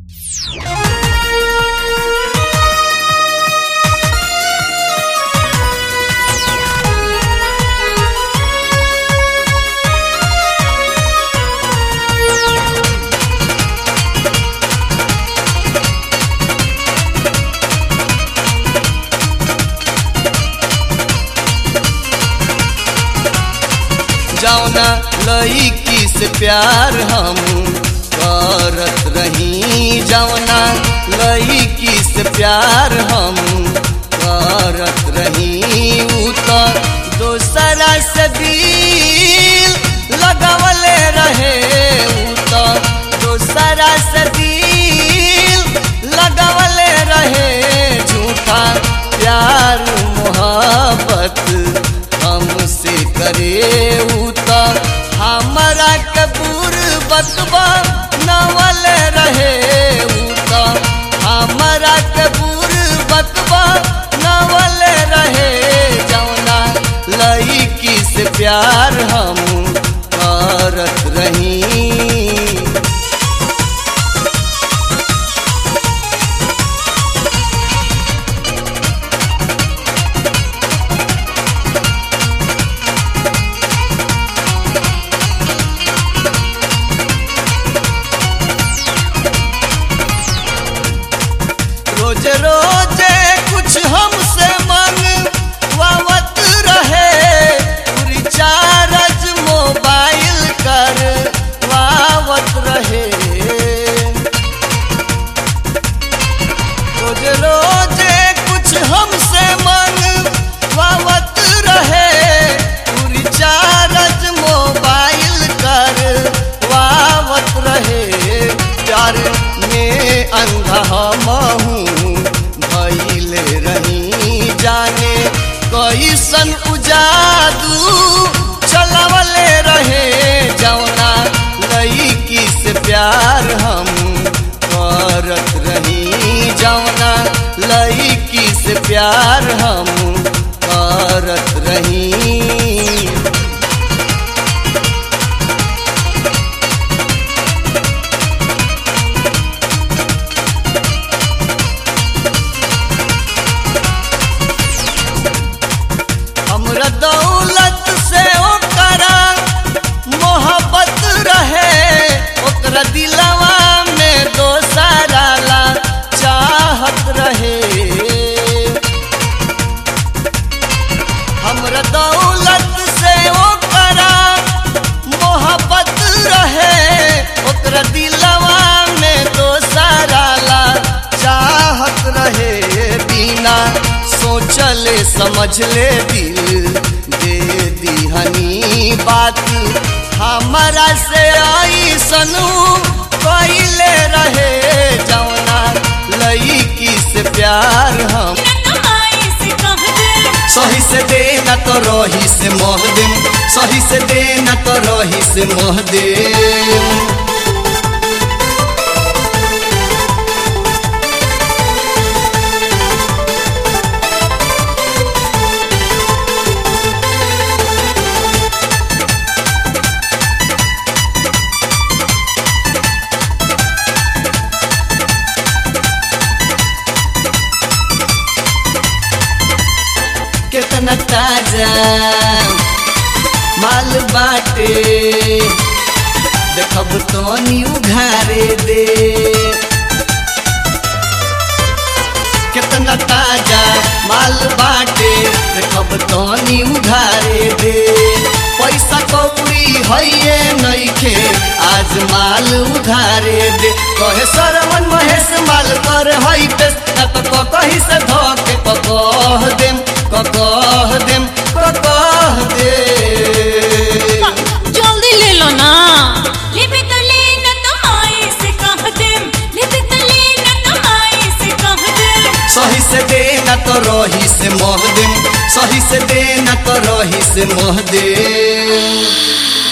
जौना लईकी से प्यार हम करत रही जौना लईकी से प्यार हम करत रही उ तो दोसरा से दिल लगवले रहे उ तो दोसरा से दिल लगवले रहे झूठा प्यार मोहब्बत हमसे करे उ तो हमारा कबूर बतबा नवल रहे उ तो हमारा कबूर बतबा नवल रहे जौना लईकी से प्यार हम करत रही रोज रोज कुछ हमसे मंगवावत रहे रिचार्ज मोबाइल कर वावत रहे रोज रोज कुछ हमसे मंगवावत रहे रिचार्ज मोबाइल कर वावत रहे प्यार में अंधा हमहू भइले रही जाने कैसन उजादू चलवले रहे जौना लईकी से प्यार हम करत रही जौना लईकी से प्यार हम करत रही हमरा दौलत से ओकरा मोहब्बत रहे ओकरा दिलवा में दोसरा ला चाहत रहे हमरा दौलत से ओकरा मोहब्बत रहे ओकरा दिलवा में दोसरा ला चाहत रहे बिना सोचले समझले दिल दे दिहनी बात हमारा से आई सनू कैले रहे जौना लईकी से प्यार हम सही से देना तो रही से मोह देम सही से देना तो रही से मोह देम कितना ताजा माल बाटे देखब तो नी उघारे दे कितना ताजा माल बाटे देखब तो नी उघारे दे पैसा कौड़ी है नइखे आज माल उधारे दे कहे सरवन महेश माल कर हई पेश ना तो कही से धोके पकह देम ककह देम ककह दे जल्दी ले लो ना लेबे तो ले ना तो माई से कह दे लेबे तो ले ना तो माई से कह दे सही से देना तो रही से मोह देम सही से देना तो रही से मोह देम